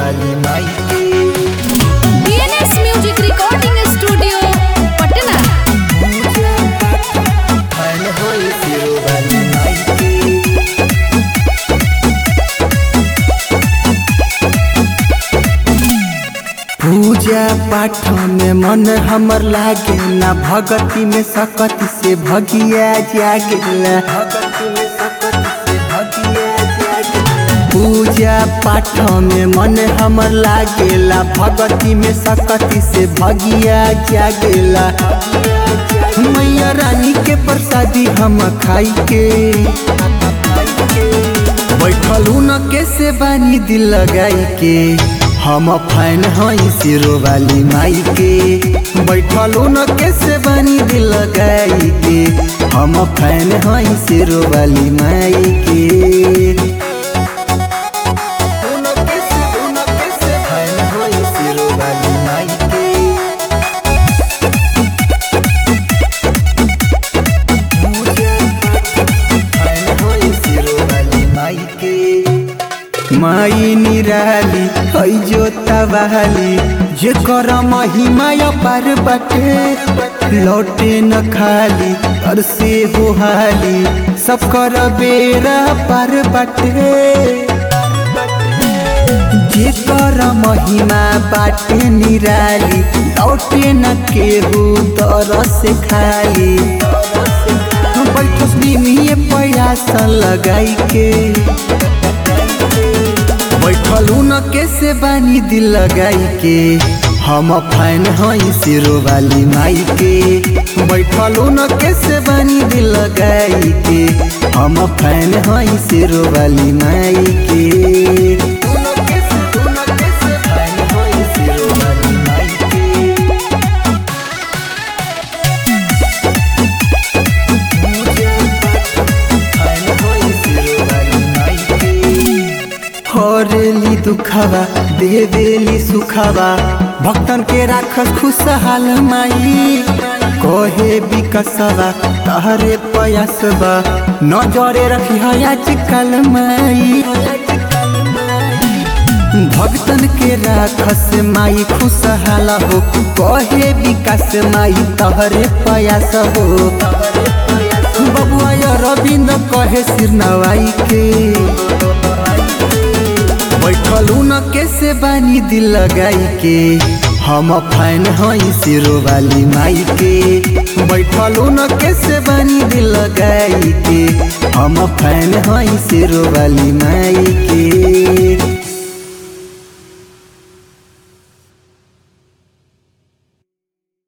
वाली माई के DNS music recording studio Patna फैन होई सिरो वाली माई के पूजा पाठ में मन हमर लागे ना भगति में सकति से भगिया जागेला भगति में सकति से भगिया जागेला पूजा पाठ में मन हमर लागेला भगति में सकति से भगिया जागेला मैया रानी के प्रसादी हम खाई के बैठल न कैसे बानी दिल लगाई के हम फैन हई सिरो वाली माई के बैठल न कैसे बानी दिल लगाई के हम फैन हई सिरो वाली माई के उन कैसे उन कैसे फैन हई सिरो वाली माई के माई निराली है जोता बहाली जे कर महिमा पार बटे लौटे न खाली तर से हो हाली सब कर बेरा पार बटे जे कर महिमा बाटे निराली लौटे न केहू तर से खाली बैठस निमिए प्रयास लगाई के बैठलू न कैसे बानी दिल लगाई के हम फैन हई सिरो वाली माई के बैठलू न कैसे बानी दिल लगाई के हम फैन हई सिरो वाली माई के हरेली दुखावा देवेली सुखावा भक्तन के राखस खुशहाल माई कहे विकसवा तहरे पयासवा नजरे रखी आजकल माई भक्तन के राखस माई खुशहाल हो कहे विकास माई तहरे पयास हो बबुआ रविंद कहे सिर नवाई के बैठलू न कैसे बानी दिल लगाई के हम फैन हई सिरो वाली माई के बैठलू न कैसे बानी दिल लगाई के हम फैन हई सिरो वाली माई के